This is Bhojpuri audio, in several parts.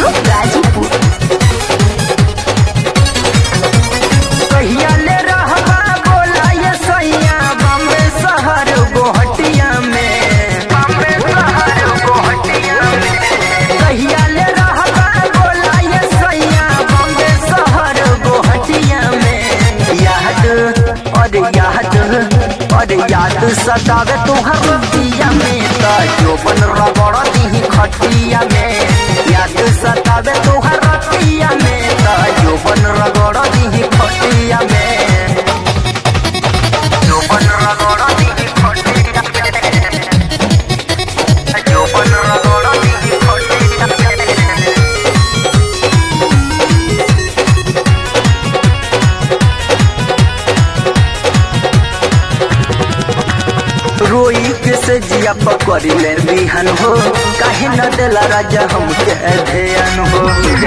स्टूडियो गाजीपुर कहिया ले रहबा बोला ये सैया बम्बे शहर गोहटिया में बम्बे शहर गोहटिया में कहिया ले रहबा बोला ये सैया बम्बे शहर गोहटिया में याद और याद और याद सतावे तुहर रतिया में त जोबन रगड़ दी खटिया में याद सतावे तुहर रतिया में त जोबन रगड़ दी खटिया में जोबन रगड़ दी खटिया में जोबन रगड़ दी खटिया में रोई के से जिया पकड़ ले बिहन हो काहे न देला राजा हमके ध्यान हो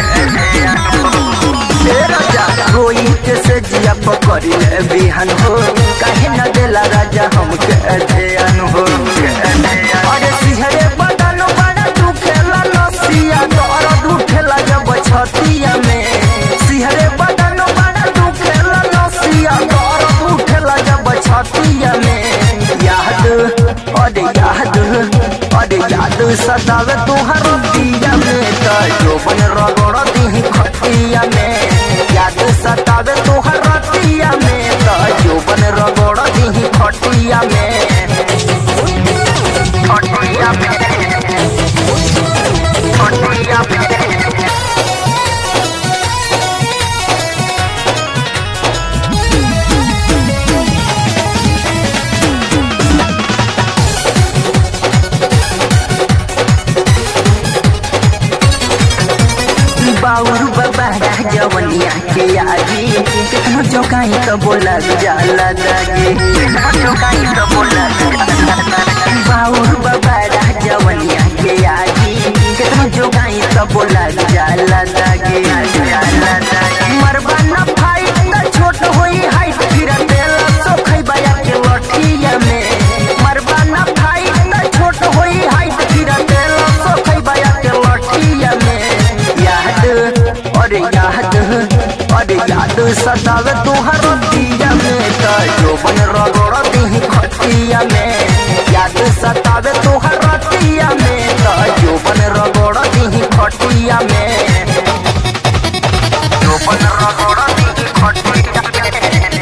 ए राजा रोई के से जिया पकड़ ले बिहन हो काहे न देला राजा हमके ध्यान हो अरे सिहरे बदन बड़ा दुखेला नसिया दर्द उठेला जब छतिया में सिहरे बदन बड़ा दुखेला नसिया दर्द उठेला जब छतिया में याद अरे याद अरे याद सतावे तुहर दिया में त जोबन रगड़ दी खटिया में याद सतावे तुहर दिया में त जोबन रगड़ दी खटिया में खटिया में खटिया में बाउर बाबा जवनिया के आगे कितनो जोकाई तो बोला जाला दागे कितनो जोकाई तो बोला बाउर बाबा जवनिया के आगे कितनो जोकाई तो बोला जाला दागे जाला दागे मरबा न भाई त छोट होई हाइट फिर देला सो खैबा के लठिया में मरबा न भाई त छोट होई हाइट फिर देला सो खैबा के लठिया में याद अरे याद अरे याद सतावे तुहर दिया में त जोबन रगड़ दी खटिया में याद सतावे तुहर दिया में त जोबन रगड़ दी खटिया में जोबन रगड़ दी खटिया में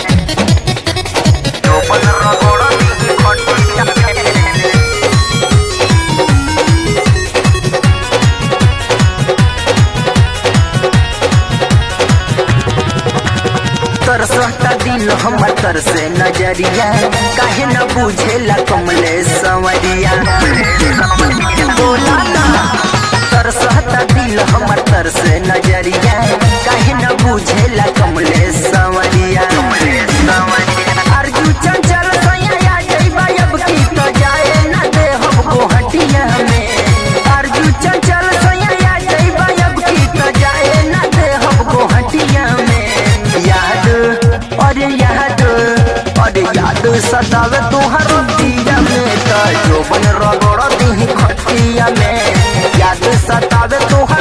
जोबन रगड़ दी खटिया में तरसता दिल हमर तर से नजरिया काहे न बुझेला कमले संवरिया बोला ना तरसता दिल हमर तर से नजरिया काहे न बुझेला कमले संवरिया अर्जू चंचल सैया या जइबा अब की तो जाए न दे हम गोहटिया में अर्जू चंचल सैया या जइबा अब की तो जाए न दे हम गोहटिया में याद अरे याद अरे याद सतावे तुहर दिया में त जोबन रगड़ दी खटिया में याद सतावे तुहर